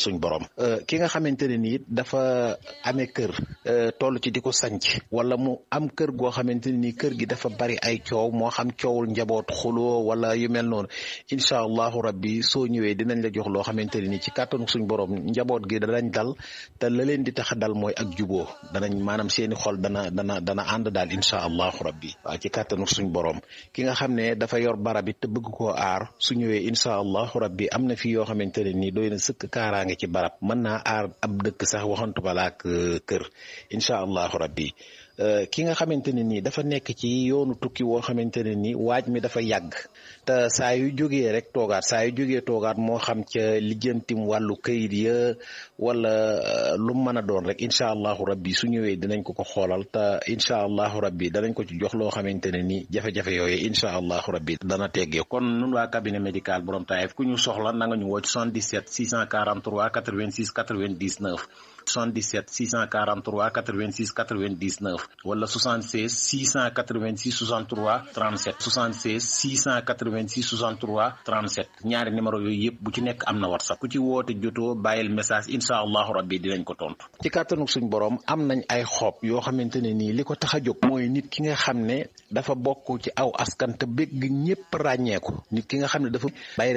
suñ borom ki nga xamante ne nii dafa amee kër toll ci di ko sanc wala mu am kër goo xamante ne nii kër gi dafa bari ay coow moo xam coowul njaboot xuloo wala yu mel noonu incha allahu rabbi soo ñëwee dinañ la jox loo xamante ne nii ci kàttanu suñ borom njaboot gi danañ dal te la leen di tax dal mooy ak juboo danañ maanaam seeni xol dana dana dana ànd daal incha allahu rabbi waaw ci kàttanu suñ borom ki nga xam ne dafa yor barab it te bëgg koo aar su ñëwee incha allahu rabbi am na fi yoo xamante ne nii doy na sëkk kaaraange ci barab mën naa aar ab dëkk sax waxantu balaak kër incha allahu rabbi ki nga xamante ne nii dafa nekk ci yoonu tukki woo xamante ne nii waaj mi dafa yàgg te saa yu jógee rek toogaat saa yu jógee toogaat moo xam ca lijjantim wàllu kayit ya wala lu mën a doon rek incha allahu rabbi su ñëwee dinañ ko ko xoolal te incha allahu rabbi danañ ko ci jox loo xamante ne nii jafe-jafe yooyu incha allahu rabbi dana teggee kon nun waa cabinet médical borom Taïf ku ñu soxla na nga ñu woo ci 77 643 86 99 77 643 86 99 wala 76 686 63 37 76 686 63 37 ñaari numéro yooyu yëpp bu ci nekk am na whatsapp ku ci woote jotoo bàyyil message incha allahu rabbi dinañ ko tontu. ci kàttanu suñ borom am nañ ay xob yoo xamante ne nii li ko tax a jóg mooy nit ki nga xam ne dafa bokk ci aw askan te bëgg ñëpp ràññeeku nit ki nga xam ne dafa